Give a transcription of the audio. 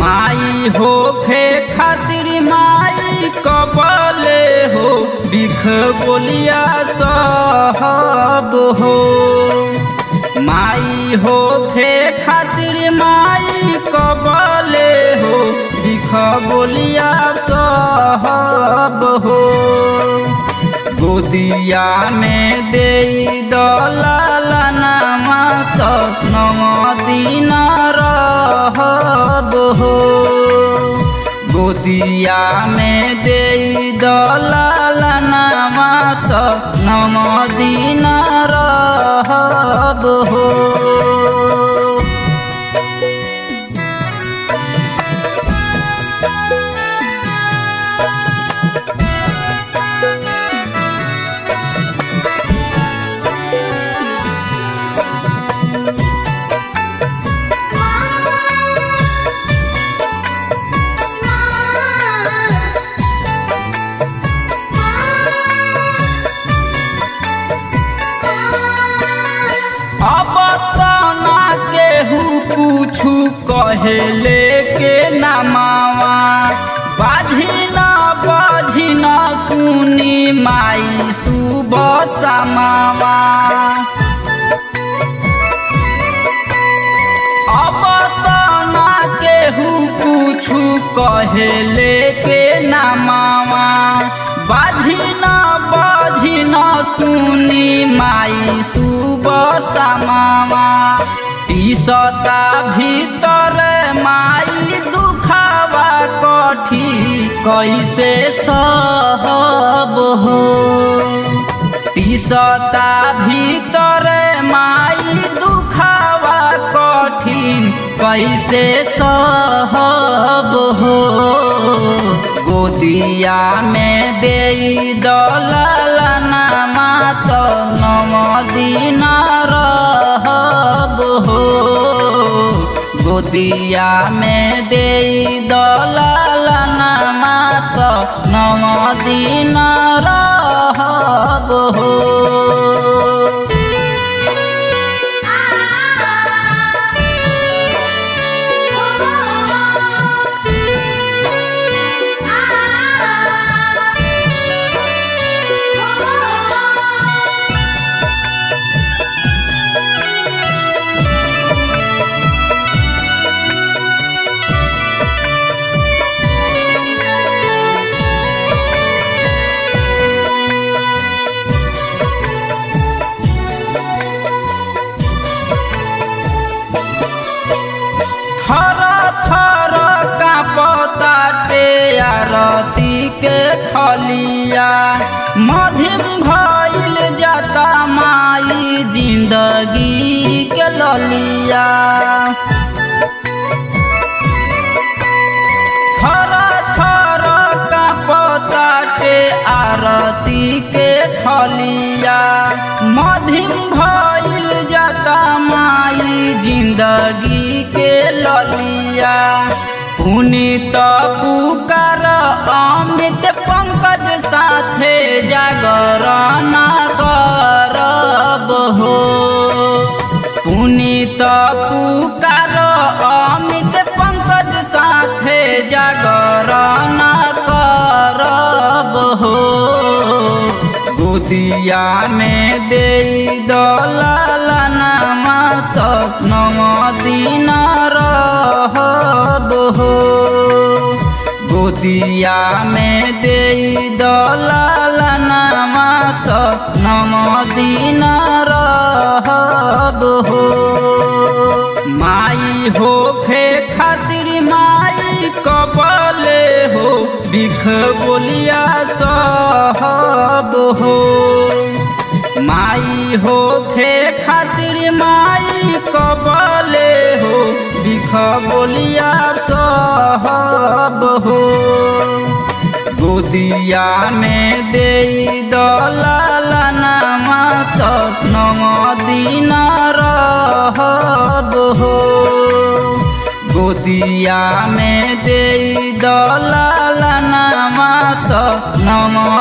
माई हो फे खातिर माई कबले हो बिख बोलिया सहब हो माई हो फे खातिर माई कबले हो बिख बोलिया सहब हो गोदिया में दे दलालना मात नव दिन रहब हो गोदिया में दे दलालना मात नव दिन रहब हो अब तना केहू पूछू कहेले के नमावा बाझी न बाझी न सुनी माई सुबह समावा अब तना केहू पूछू कहेले के नमावा बाझी न बाझी न सुनी माई सुबह समावा टीसता भीतर माई दुखावा कठी कैसे सहब हो टीसता भीतर माई दुखावा कठिन कैसे सहब हो गोदिया में दे दलालना मात नव दिन रहब हो गोदिया में दे दलालना मात नव दिन रहब हो थर थर कापताटे आरती के थलिया मधिम भइल जाता माई जिंदगी के ललिया थर थर कापताटे आरती के थलिया मधिम भइल जाता माई जिंदगी के ललिया पुनीत पुकार अमित पंकज साथे जागरण करब हो पुनीत पुकार अमित पंकज साथे जागरण करब हो गोदिया में दे दलालना मात नव दिन रहब हो गोदिया में दे दलालना मात नव दिन रहब हो माई हो फे खातिर माई कबले हो बिख बोलिया सहब हो माई हो फे खातिर माई कबले हो बिख बोलिया सहब हो गोदिया में दे दलालना मात नव दिन रहब हो गोदिया में दे दलालना मात नव